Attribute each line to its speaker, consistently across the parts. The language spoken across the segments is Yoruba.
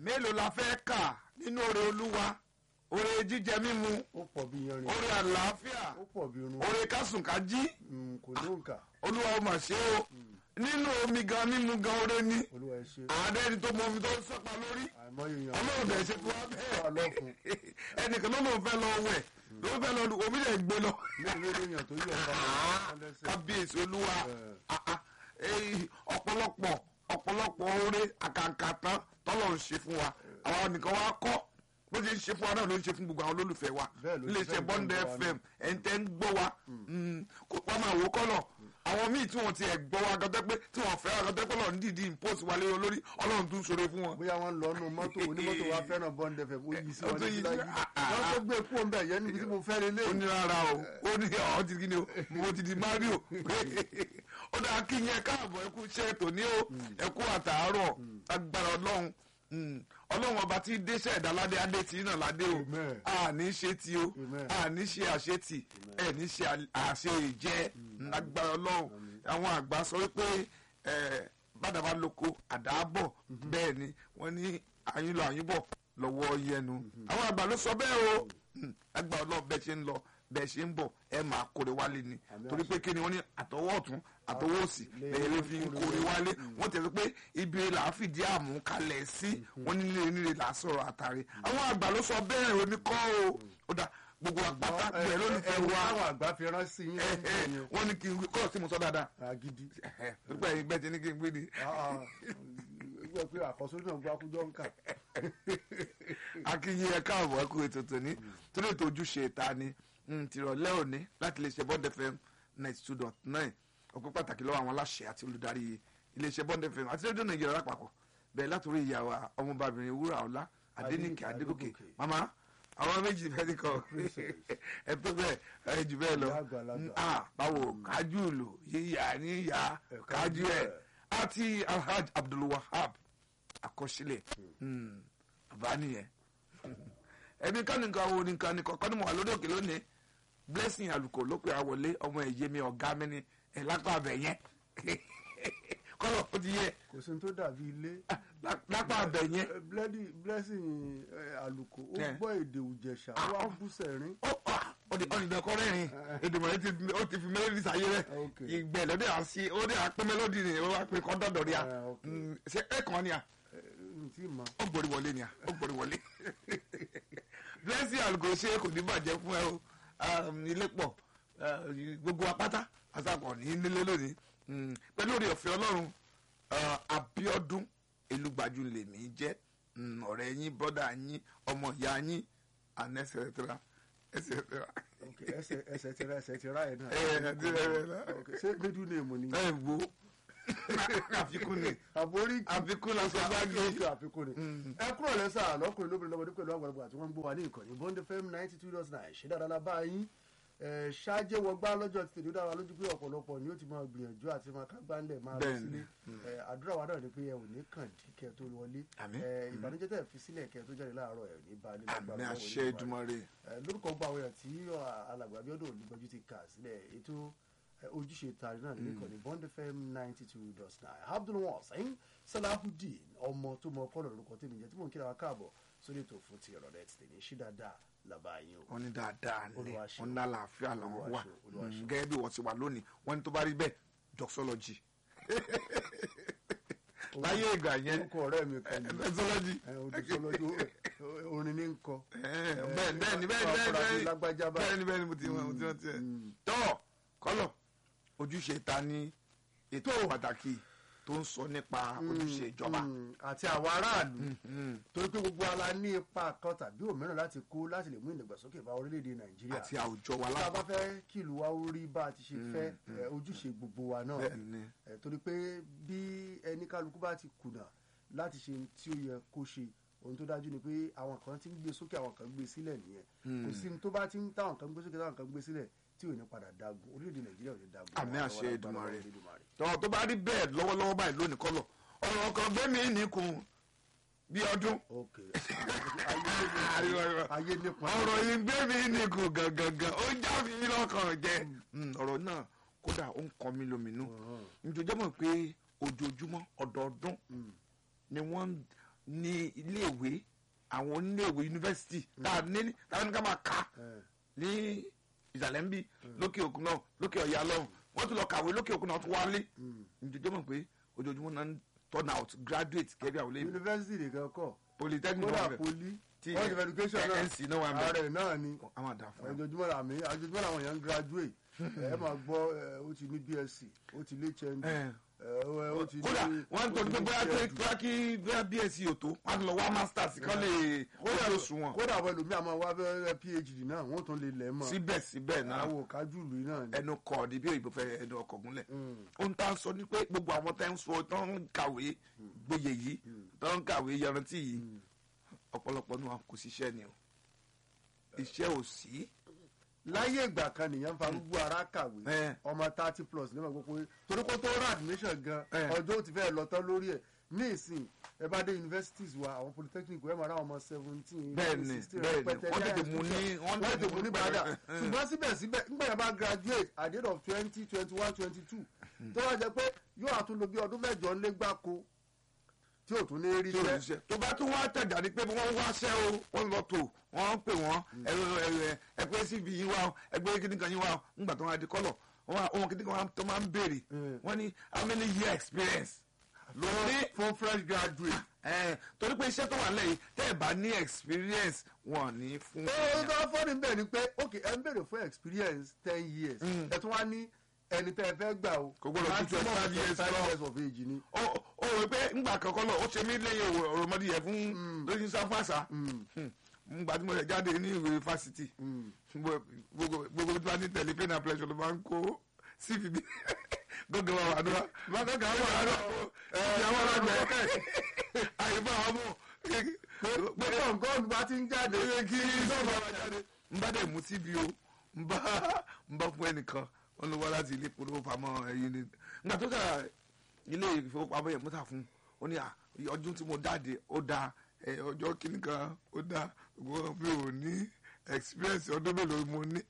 Speaker 1: mélòó la fẹ́ kà nínú oore olúwa oore jíjẹ mímu
Speaker 2: ó pọ̀ bí yanrìn
Speaker 1: oore àlàáfíà
Speaker 2: ó pọ̀ bí irun
Speaker 1: oore kásùnkájí
Speaker 2: Mm, kò ló ń kà
Speaker 1: olúwa ó mà ṣe o nínú omi gan mímu gan oore ní
Speaker 2: olúwa ẹ ṣe
Speaker 1: àádẹ́ni tó mọ omi tó ń sọ́pa lórí
Speaker 2: àìmọye èèyàn
Speaker 1: ọlọ́run bẹ̀rẹ̀ ṣe fún wa
Speaker 2: wà
Speaker 1: bẹ́ẹ̀
Speaker 2: lọ́fun
Speaker 1: ẹnìkan ló lóun fẹ́ lọ wẹ̀ lóun fẹ́ lọ omi lè gbé lọ
Speaker 2: mélòó èèyàn tó yọ̀ ọ́ lẹ́sẹ̀
Speaker 1: kábíyèsí olúwa
Speaker 2: Eh.
Speaker 1: Ah, ah. Eh, ọ̀pọ̀lọpọ̀ ọ̀pọ̀lọpọ̀ oore àkàǹkàtàn tọ́lọ̀ ń ṣe fún wa àwọn nìkan wa kọ́ bó ṣe ń ṣe fún wa náà ló ń ṣe fún gbogbo àwọn olólùfẹ́ wa
Speaker 2: Bẹ́ẹ̀ ló ṣe
Speaker 1: iléeṣẹ́
Speaker 2: fẹ́
Speaker 1: bọ́ndẹ̀
Speaker 2: gbogbo wa
Speaker 1: fm ẹ̀ǹtẹ̀ ń gbọ́ wa Mm, kó- wọ́n máa wò ó kọ́lọ̀ àwọn míì tí wọ́n ti ẹ̀ gbọ́ wa gọ́tẹ́ pé tí wọ́n fẹ́ gọ́tẹ́ pé lọ́n dìdí impose wa lé wọn lórí ọlọ́run tún ṣòro fún wọn.
Speaker 2: bóyá wọn lọ nù mọ́tò onímọ́tò wa fẹ́ràn bọ́ǹdẹ̀ fẹ́ ó yí sí
Speaker 1: Ó
Speaker 2: wọn
Speaker 1: tún yí
Speaker 2: létí
Speaker 1: sí-
Speaker 2: láyé
Speaker 1: ah, ah,
Speaker 2: wọn tó gbé kú ọ̀nbẹ yẹn níbi tí mo fẹ́ lélẹ̀
Speaker 1: ó ní rárá o ó ní ọ̀ ti kí ni o mo ti di mario ó dáa kí yẹn káàbọ̀ ẹ kú iṣẹ́ tòní o ẹ kú àtàárọ̀ agbára ọlọ́run Mm. ọlọ́run ọba tí déṣẹ́ ìdáládé adé tí náà ládé o
Speaker 2: Amen.
Speaker 1: a ní ṣe ti o
Speaker 2: Amen.
Speaker 1: a ní ṣe àṣetì ẹ ní ṣe àṣe ìjẹ agbára ọlọ́run àwọn àgbà sọ wípé ẹ, bàdàbà lóko àdáàbọ̀ bẹ́ẹ̀ ni wọ́n ní àyín lọ àyín bọ̀ lọ́wọ́ yẹnu àwọn àgbà ló sọ bẹ́ẹ̀ o Mm. agbára ọlọ́run bẹ́ẹ̀ ṣe ń lọ bẹ́ẹ̀ ṣe ń bọ̀ ẹ máa kórè wálé ni
Speaker 2: Àmín
Speaker 1: torí pé kí ni wọ́n ní àtọwọ́ ọ̀tún àtọwọ́ òsì
Speaker 2: Lè-
Speaker 1: lẹ́yìn ló fi ń kórè wálé wọ́n tẹ̀sí pé ibi là á fìdí àmú kalẹ̀ sí wọ́n ní nílé nílé là á sọ̀rọ̀ àtàrí àwọn àgbà ló sọ bẹ́ẹ̀ omi kọ́ o ó dà gbogbo àpáta gbẹ̀ lólùfẹ́
Speaker 2: ẹwọ
Speaker 1: wa
Speaker 2: àwọn àgbà fi rán sí yín
Speaker 1: ẹ, ẹ,
Speaker 2: lẹ́yìn
Speaker 1: wọ́n ní kí n kọ́ sí mo sọ dáadáa
Speaker 2: agidi
Speaker 1: ẹ, nígbà yìí bẹ́ẹ̀ ti ní kí n gbé ni
Speaker 2: gbọ́ pé àkọsórí náà gbọ́ akújọ́ ń kà
Speaker 1: akínyìn ẹ káàbọ̀ ẹ kú ètò tòní torí ètò ojúṣe ìta ni mm, tìrọ̀lẹ́ òní láti iléeṣẹ́ bond fm ninety two dot nine ọ̀pọ̀ pàtàkì lọ́wọ́ àwọn aláṣẹ àti olùdarí iléeṣẹ́ bond fm àti rédíò nàìjíríà lápapọ̀ bẹ́ẹ̀ látòrí ìyàwó ọmọbàbìnrin wúrà ọlá adéníkè adégòkè
Speaker 2: Adégòkè.
Speaker 1: mama àwọn méjì fẹ́ ní kọ́ ẹ tó bẹ́ẹ̀ ẹ jù bẹ́ẹ̀ lọ
Speaker 2: Ìyá àgbàlagbà.
Speaker 1: Mm, ah, báwo kájú lò yíyá níyà
Speaker 2: Ẹ
Speaker 1: kájú
Speaker 2: kájú
Speaker 1: ẹ
Speaker 2: ẹ̀.
Speaker 1: àti alhaj abdulwahab àkọsílẹ̀ Mm, bàbá nìyẹn ẹbí kan nìkan wo nìkan nìkan kọ́ni mo wà lórí òkè lónìí blessing àlùkò ló pe àwọlé ọmọ ẹ̀yẹ mi ọ̀gá mi ni ẹ̀ lápá abẹ yẹn kọ́lọ̀ ó ti yẹ
Speaker 2: kò sí ní tó dàbí ilé
Speaker 1: lá- lápá abẹ yẹn
Speaker 2: Eh, Blessing- blessing eh, àlùkò ó
Speaker 1: Yeah.
Speaker 2: gbọ́ èdè òjẹ̀ṣà ó wá bú sẹ̀rín
Speaker 1: ó pa ọdẹ ọdẹ rẹ́rìn èdèmọ̀ yẹn ti ó ti fi mélòdì sáyé rẹ
Speaker 2: Okay.
Speaker 1: ìgbẹ́ lọ́dẹ àṣì ó dẹ àpé mélòdì ni ó wá pé kọ́ dọ̀dọ̀ rí a
Speaker 2: Ah, okay.
Speaker 1: Mm, ṣe ẹ̀ kàn ni a
Speaker 2: tí mọ
Speaker 1: ó borí wọlé ni a ó borí wọlé blessing àlùkò ṣe kò ní bàjẹ́ fún ẹ o Um, ilé pọ̀ uh, gbogbo apáta àtàkùn ní nílé lónìí Mm, pẹ̀lú orí ọ̀fẹ́ ọlọ́run uh, Abíọ́dún Elúgbájú lèmi jẹ́ Mm, ọ̀rẹ́ yín bọ́dà yín ọmọ ìyá yín and et cetera et cetera.
Speaker 2: Ok, ẹsẹ̀ ẹsẹ̀ ti ra ẹsẹ̀ ti ra ẹ̀ náà
Speaker 1: Ẹ, ẹ, ti ra ẹ̀ náà.
Speaker 2: Ok, ṣé middle name ni
Speaker 1: ẹ wo àfikún ni
Speaker 2: àbórí
Speaker 1: àfikún la sọ báàgì
Speaker 2: ok àfikún ni ẹ kúrò lẹ́sà lọ́kùnrin lóbìnrin lọ́mọdé pẹ̀lú àgbàlagbà tí wọ́n ń gbọ́ wa ní ìkànnì bond fm ninety two dot nine ṣé dáadáa la bá yín ẹ ṣáájẹ́ wọgbá lọ́jọ́ ti tèmi dára lójú pé ọ̀pọ̀lọpọ̀ ni ó ti máa gbìyànjú àti máa kágbá ńlẹ̀ máa lọ
Speaker 1: Bẹ́ẹ̀ni.
Speaker 2: sílé ẹ àdúrà wa náà ni pé ẹ ò ní kàn dí kẹ tó wọlé
Speaker 1: Àmín.
Speaker 2: ẹ ìbànújẹ́ tẹ̀ fi sílẹ̀ kẹ tó jáde láàárọ̀ ẹ ò ní bá nílẹ̀
Speaker 1: àmì àṣẹ Èdùmàrè
Speaker 2: ẹ, lórúkọ gbọ́ àwọn èèyàn tí ọ, alàgbà Abíọ́dún Olúgbọ́njú ti kà sílẹ̀ ètò ẹ, ojúṣe tari náà nínú ìkànnì Bond FM ninety two dot nine Abdulwasin Salahudeen ọmọ tó mọ kọ́nà lórúkọ tèmi jẹ́ tí mò ń kíra wa káàbọ̀ sórí ètò fún ti ìrọ̀lẹ́ ti tèmi ṣí dáadáa làbá yín o.
Speaker 1: wọ́n ní dáadáa ni
Speaker 2: Olúwa ṣeun.
Speaker 1: wọ́n ní àlàáfíà làwọn
Speaker 2: Olúwa
Speaker 1: wà
Speaker 2: ṣeun, Olúwa
Speaker 1: Mm,
Speaker 2: ṣeun.
Speaker 1: gẹ́gẹ́ bí wọ́n ti wà lónìí wọ́n ní tó bá rí bẹ́ẹ̀ doxology láyé ìgbà yẹn
Speaker 2: orúkọ ọ̀rẹ́ mi kan ní
Speaker 1: doxology
Speaker 2: ẹ, odùsọlọ́jú orin ní ń kọ.
Speaker 1: bẹ́ẹ̀ bẹ́ẹ̀ ni bẹ́ẹ̀
Speaker 2: ọkùnrin àti
Speaker 1: bẹ́ẹ̀
Speaker 2: lágbájá
Speaker 1: bẹ́ẹ̀
Speaker 2: báyìí.
Speaker 1: ni bẹ́ẹ̀ ni mo ti mọ̀ mo ti mọ̀ tiẹ̀
Speaker 2: Mm.
Speaker 1: tọ́ kọ́lọ̀ ojúṣe ta ni ètò pàtàkì tó ń sọ nípa ojúṣe ìjọba
Speaker 2: Mm, àti àwọn aráàlú
Speaker 1: Mm,
Speaker 2: torí pé gbogbo ala ní ipa kan tàbí òmíràn láti kó láti lè mú ìdàgbàsókè bá orílẹ̀-èdè Nàìjíríà.
Speaker 1: àti àwùjọ wa
Speaker 2: tá a bá
Speaker 1: lápapọ̀
Speaker 2: fẹ́ kí ìlú wa ó rí bá a ti ṣe fẹ́ ẹ, ojúṣe gbogbo wa náà
Speaker 1: bẹ́ẹ̀ ni
Speaker 2: ẹ, torí pé bí ẹni kálukú bá ti kùnà láti ṣe ohun tí ó yẹ kó ṣe ohun tó dájú ni pé àwọn kan ti ń gbé sókè àwọn kan gbé sílẹ̀ nìyẹn kò sí ohun tó bá ti ń táwọn kan gbé sókè táwọn kan gbé sílẹ̀ tí ò ní padà dagun orílẹ̀-èdè Nàìjíríà ò ní dagun
Speaker 1: Àmì
Speaker 2: Àwọn
Speaker 1: àṣẹ
Speaker 2: alágbára
Speaker 1: Èdùmàrè.
Speaker 2: Olódùmarè.
Speaker 1: tọ́ tó bá rí bẹ́ẹ̀ lọ́wọ́lọ́wọ́ báyìí lónìí kọ́lọ̀ ọ̀rọ̀ kan gbẹ́mí nìkún bí ọdún
Speaker 2: ok ayé nípa ayé nípa
Speaker 1: ọ̀rọ̀ yìí gbẹ́mí nìkún gangan ó já mi lọ́kàn jẹ́ Mm, ọ̀rọ̀ náà kódà ó ń kọ́ mi lóminú
Speaker 2: Ọ̀hún.
Speaker 1: nítorí mọ̀ pé ojoojúmọ́ ọdọọdún
Speaker 2: Mm.
Speaker 1: ni wọ́n ń ní iléèwé àwọn oníléèwé yunifásitì tá a ní tá a ní ká máa kà
Speaker 2: Eh,
Speaker 1: ní ìsàlẹ̀ ń bí lókè òkun náà lókè ọ̀yà lọ́hùn wọ́n tún lọ kàwé lókè òkun náà tún wálé ǹjọ́jọ́ mọ̀ pé ojoojúmọ́ náà ń turn out graduate kẹ́bí àwọn olè
Speaker 2: yunifásitì nìkan kọ́
Speaker 1: polytechnic
Speaker 2: kódà
Speaker 1: wà bẹ̀
Speaker 2: poli
Speaker 1: Tí,
Speaker 2: college of
Speaker 1: eh,
Speaker 2: education náà
Speaker 1: NC náà wà bẹ̀.
Speaker 2: ààrẹ náà ni
Speaker 1: àwọn àdá fún ẹ.
Speaker 2: ojoojúmọ́ làmì ojoojúmọ́ làwọn èèyàn ń graduate ẹ máa gbọ́ ẹ, ó ti ní bsc ó ti lé hnd
Speaker 1: Eh.
Speaker 2: ẹ, ó ó ti ní
Speaker 1: kódà wọ́n ń tọ́jú pé bóyá pé bóyá kí bóyá bsc ò tó wọ́n á tún lọ wá masters kan lè kódà ló sùn wọn
Speaker 2: kódà àwọn ẹlòmíì àmọ́ wá bẹ́ẹ̀ phd náà wọ́n tún lè lẹ̀ mọ́
Speaker 1: síbẹ̀síbẹ̀ náà
Speaker 2: àwọn òkájúlù yìí náà ni.
Speaker 1: ẹnu kọ ní bí òyìnbó fẹ́ ẹnu ọkọ̀ gúnlẹ̀ ohun tá a sọ ni pé gbogbo àwọn tá ń sọ tó ń kàwé gboyè yìí tó ń kàwé yanrantí yìí ọ̀pọ̀lọpọ̀ náà kò síṣẹ́ ni o iṣẹ́ ò sí
Speaker 2: láyé ìgbà kan nìyẹn ń fa gbogbo ara kàwé
Speaker 1: Eh.
Speaker 2: ọmọ thirty plus ní ọgbọ́n pé torí kó tó rà admission gan
Speaker 1: Eh.
Speaker 2: ọjọ́ ó ti fẹ́ lọ tán lórí ẹ̀ ní ìsìn ẹ bá dé universities wa àwọn polytechnic ẹ máa rá ọmọ seventeen
Speaker 1: Bẹ́ẹ̀ni, bẹ́ẹ̀ni. Wọ́n tètè mú ní- wọ́n
Speaker 2: wọ́n tètè mú ní bàdà
Speaker 1: Eh.
Speaker 2: ṣùgbọ́n síbẹ̀síbẹ̀ nígbà yẹn bá graduate at the end of twenty twenty one twenty two tó wá jẹ pé yóò àtúnlò bí ọdún mẹ́jọ ńlé gbáko tí ò tún ní rí
Speaker 1: tí ò ní
Speaker 2: iṣẹ́
Speaker 1: ṣe tó bá tún wá tẹ̀jà ní pé wọ́n wáṣẹ́ o wọ́n lọ tó wọ́n ń pè wọ́n ẹ̀rọ ẹ̀rọ ẹgbẹ́ cv yín wá o ẹgbẹ́ kíní kan yín wá o ńgbà tó wá di kọ́lọ̀ wọ́n kíní kan tó máa ń béèrè
Speaker 2: Mm.
Speaker 1: wọ́n ní how many year experience ló ní
Speaker 2: fún fresh graduate.
Speaker 1: ẹ̀ torí pé iṣẹ́ tó wà lẹ́yìn tẹ́ ẹ̀ bá ní experience wọ́n ní fún
Speaker 2: ó tó fọ́nì bẹ́ẹ̀ ni pé ok ẹ ń béèrè fún experience ten years ẹ tún wá ní ẹni tẹ́ ẹ fẹ́ gbà o
Speaker 1: Kò gbọdọ̀ ju
Speaker 2: maximum
Speaker 1: 25 years
Speaker 2: 25
Speaker 1: lọ.
Speaker 2: years of age ni.
Speaker 1: ó ó rò pé ńgbà kankan lọ ó ṣe mí lẹ́yìn òròmọdé yẹn fún lóyún sáfàṣà ńgbà tí mo rẹ̀ jáde ní ìwé fásitì gbogbo gbogbo tí wọ́n ní tẹ̀lé pain and pleasure ló máa ń kó cv bí gọ́gẹ́ wa wà dúrà gọ́gẹ́ wa wà dúrà ẹ̀ àwọn ọlọ́gbẹ́ àyíbá wa mú
Speaker 2: pé kọ̀ǹkọ́ọ̀nù bá ti ń jáde
Speaker 1: kí sọ́ọ̀bù wa jáde n bá dẹ̀ mú cv o n bá n bá fún ẹnìkan wọn ló wá láti ilé ìpolówó pamọ́ ẹ̀yìn ni nígbà tó kà ilé ìfowópamọ́ yẹn mọ́tà fún ó ní à ọdún tí mo jáde ó dáa ẹ, ọjọ́ kìíní kan ó dáa ṣùgbọ́n mi ò ní experience ọdún mélòó mo ní.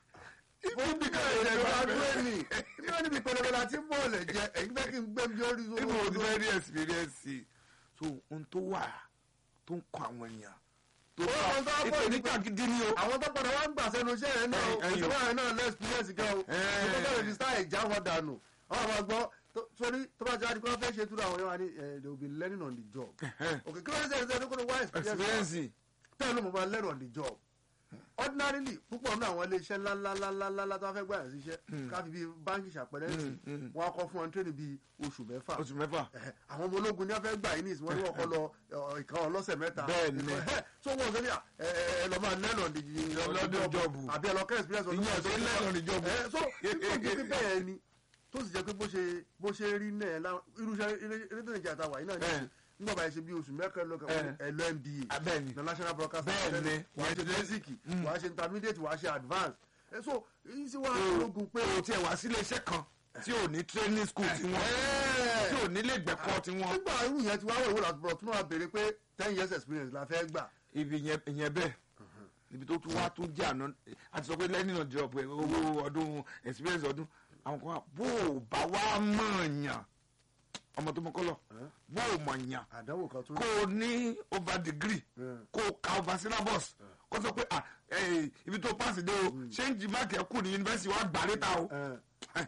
Speaker 2: ó bí ká ẹ̀jẹ̀ bá dúró ní ní wọ́n níbi pẹlẹbẹ la ti ń bọ̀ọ̀lẹ̀ jẹ ẹ̀yin fẹ́ kí n gbé mi orí
Speaker 1: ibo ò ní fẹ́ rí experience so ohun tó wà tó ń kọ àwọn èèyàn tó
Speaker 2: Ó, ohun tó wá pọ̀ ní
Speaker 1: ìpèníjà gidi ni o.
Speaker 2: àwọn tó padà wá ń gbà sẹ́nu iṣẹ́ yẹn náà
Speaker 1: Ẹ̀yin, ẹ̀yin.
Speaker 2: òṣèlú yẹn náà less experience gan o
Speaker 1: Ẹ̀.
Speaker 2: ìṣèlú bẹ̀rẹ̀ ní sáà ìjà wọn dànù àwọn àmọ́ gbọ́ tó- sórí tó bá jáde kí wọ́n fẹ́ ṣe túrú àwọn yẹn wá ní eh, they will be learning on the job okay kí ló ń sẹ́yìn sẹ́yìn kó ló wá experience
Speaker 1: experience
Speaker 2: tẹ́lẹ̀ mo máa learn on the job ordinarily púpọ̀ nínú àwọn iléeṣẹ́ ńláńláńláńlá tó wá fẹ́ gbà yàn síṣẹ́ káfí bíi báńkì ṣàpẹrẹ sí wọn á kọ́ fún wọn tréní bíi oṣù mẹ́fà
Speaker 1: oṣù mẹ́fà
Speaker 2: Ẹ̀hẹ̀, àwọn ọmọ ológun ní wọ́n fẹ́ gbà yín ní ìsìn wọn ní wọ́n kọ́ lọ ọ̀, ìkan ọlọ́sẹ̀ mẹ́ta
Speaker 1: Bẹ́ẹ̀ ni.
Speaker 2: Ẹ̀hẹ̀, so wọn sọ ní à, ẹ ẹ ẹ lọ máa learn on the
Speaker 1: Lọ́dún jọ́ọ̀bù.
Speaker 2: àbí ẹ lọ kẹ́ experience ọdún
Speaker 1: Ìyẹn
Speaker 2: mẹ́ta.
Speaker 1: ṣe learn on the job.
Speaker 2: Ẹ̀hẹ̀, so nígbà tó fi bẹ́ẹ̀ ni tó sì jẹ́ pé bó ṣe bó ṣe rí náà lá- irúṣẹ́ rédíò nàìjíríà táwa yìí náà ní
Speaker 1: Ẹ̀.
Speaker 2: nígbà báyìí ṣe bí oṣù mẹ́kànlá lọ́kàn
Speaker 1: Ẹ̀.
Speaker 2: ẹ lọ MBA
Speaker 1: abẹ́ni
Speaker 2: na national broadcast
Speaker 1: Bẹ́ẹ̀ ni.
Speaker 2: Academy, wàá ṣe
Speaker 1: Bẹ́ẹ̀ ni.
Speaker 2: basic wàá ṣe intermediate wàá ṣe advance ẹ so èyí sì wá ológun pé
Speaker 1: o tiẹ̀ wá sílé iṣẹ́ kan tí ò ní training school tí wọ́n
Speaker 2: Ẹ̀.
Speaker 1: tí ò ní lè gbẹ̀kọ́ tí wọ́n.
Speaker 2: nígbà irú yẹn ti wá wọ̀ ìwé làtúbọ̀ tún máa béèrè pé ten years experience la fẹ́ gbà
Speaker 1: ibi yẹn ìyẹn bẹ́ẹ̀ ibi tó tún wá tún jẹ́ àná àti sọ pé lẹ́yìn náà jọ pé owó ọdún experience ọdún àwọn kan wà bó o bá wá mọ̀ yàn ọmọ tó mọ kọ́lọ̀ bó o mọ̀ yàn
Speaker 2: àdánwò kan tún
Speaker 1: kó o ní over degree
Speaker 2: Mm.
Speaker 1: kó o ka over syllabus kó sọ pé ah eh, ibi tó pass dé o change mark ẹ̀ kù ní yunifásitì wa gbà létà o
Speaker 2: ẹ,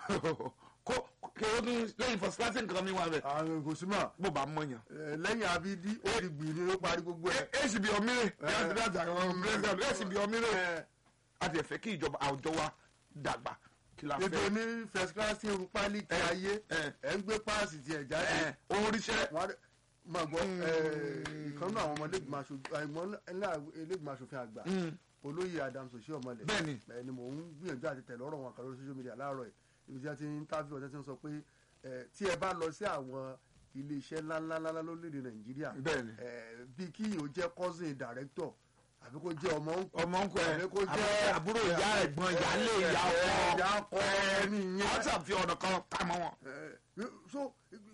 Speaker 1: kó kí o tún lẹ́yìn first class nǹkan mi wà bẹ̀
Speaker 2: àwọn kò sí mà
Speaker 1: bó o bá mọ̀ yàn.
Speaker 2: ẹ, lẹ́yìn abidi ó di gbìn ní ó parí gbogbo ẹ̀
Speaker 1: èsì bí ọmírè yàtọ̀ yàtọ̀ àwọn president èsì bí ọmírè
Speaker 2: ẹ,
Speaker 1: a ti fẹ́ kí ìjọba àwùjọ wa dàgbà kí la
Speaker 2: ètò
Speaker 1: fẹ́
Speaker 2: ní first class tí irun pálí ti
Speaker 1: Ẹ,
Speaker 2: ayé
Speaker 1: ẹ.
Speaker 2: ẹ̀ ń gbé páàsì tiẹ̀ jáde
Speaker 1: ẹ oríṣẹ́
Speaker 2: wọ́n á dẹ̀- máa gbọ́ ìkan náà àwọn ọmọ ilégbìmọ̀ aṣojú àìmọ́ ilégbìmọ̀ aṣòfin àgbà olóyè adams òṣì ọmọlẹ
Speaker 1: Bẹ́ẹ̀ni.
Speaker 2: ẹni mò ń gbìyànjú àti tẹ̀lé ọ̀rọ̀ wọn kan lórí social media láàárọ̀ ẹ̀ ibi tí wọ́n ti ń tábìlì ọ̀tẹ́ tí wọ́n sọ pé ẹ, tí ẹ bá lọ sí àwọn iléeṣẹ́ ńláńláńlá lórílẹ̀‐èdè nàìjíríà
Speaker 1: Bẹ́ẹ̀ni.
Speaker 2: ẹ, bí kí yìí ó jẹ́ cousin director àbí kó jẹ́ ọmọ ń
Speaker 1: ọmọ ń kọ ẹ
Speaker 2: àbí kó jẹ́
Speaker 1: àbúrò ìyá ẹ̀gbọ́n ìyálé ìyá
Speaker 2: ìyá
Speaker 1: ọkọ
Speaker 2: ọkọ ẹni yẹn
Speaker 1: wọ́n ṣàfi ọ̀nà kan ká mọ́ wọn.
Speaker 2: Ẹ, so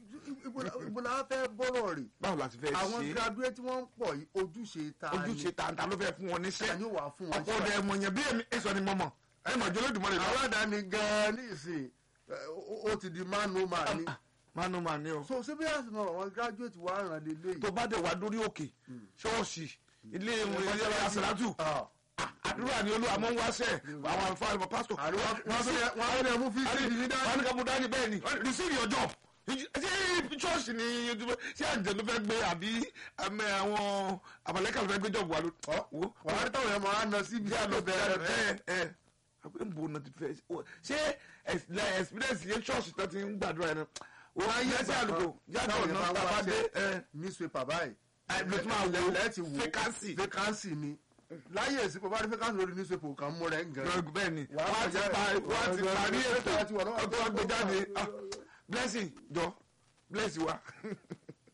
Speaker 2: ibo la fẹ́ bọ́rọ̀ rè
Speaker 1: báwo la ti fẹ́
Speaker 2: àwọn
Speaker 1: ṣe
Speaker 2: graduate tí wọ́n ń pọ̀ yìí ojúṣe ta ni
Speaker 1: ojúṣe tàǹtà ló fẹ́ fún wọn
Speaker 2: ta
Speaker 1: níṣẹ́
Speaker 2: ni ó wà fún wọn
Speaker 1: ọ̀pọ̀ ọ̀dẹ ẹ̀mọ̀ yẹn bí èmi èso ni mọ̀mọ̀ ẹ̀ mọ̀ jọlódùmọ̀ rẹ̀ lọ.
Speaker 2: aládàáni gan-an ní ìsìn ẹ, ó- ó ti di man no man ni
Speaker 1: manu man ni o
Speaker 2: so ṣé bí àsìmọ àwọn graduate wa ràn lé léyìí.
Speaker 1: tó bá dẹ̀ wá dórí òkè ṣọ́ọ̀ṣì ilé ìwé ilé àsàlátù
Speaker 2: Ah,
Speaker 1: àdúrà ni olú àmọ́ ń wáṣẹ́ àwọn àlùfáà àlùfáà pásítọ̀
Speaker 2: àríwá wọn á tún- wọn á tún yẹ mú fíìsì yìí dání.
Speaker 1: wọn ní ká mú dání bẹ́ẹ̀ ni receive your job ṣé ṣọ́ọ̀ṣì ni ṣé àjẹ́ ló fẹ́ gbé àbí àmẹ́ àwọn àmàlẹ́kà ló fẹ́ gbé jọ̀bù wa ló wo
Speaker 2: wọ́n á rí táwọn yẹn máa ń lọ síbi
Speaker 1: bí a lọ
Speaker 2: bẹ̀rẹ̀
Speaker 1: bẹ̀rẹ̀ ẹ ẹ àgbẹ̀ ń bo ọ̀nà ti fẹ́ ṣé experience yẹn ṣọ́ọ̀ṣì tó ti ń gbàdúrà yẹn náà wọ́n á yẹ sí àlùkò jáde
Speaker 2: táwọn yẹn
Speaker 1: ọ̀nà
Speaker 2: máa ń wá
Speaker 1: tàbádé ẹ
Speaker 2: newspaper báyìí.
Speaker 1: ló tún máa wo
Speaker 2: lẹ́ẹ̀tì wo
Speaker 1: vacancy.
Speaker 2: vacancy ni láyé èsì pọ̀ bá rí vacancy lórí newspaper kan mú rẹ̀ ń gan.
Speaker 1: bẹ́ẹ̀ ni
Speaker 2: Wàá
Speaker 1: wọ́n á ti
Speaker 2: kọjá-
Speaker 1: pa wọ́n á ti
Speaker 2: wàá-
Speaker 1: parí
Speaker 2: wàá-
Speaker 1: ètò
Speaker 2: wàá- wàá- wàá-
Speaker 1: ọtọ́ wọn gbé jáde Ah, blessing jọ bless wa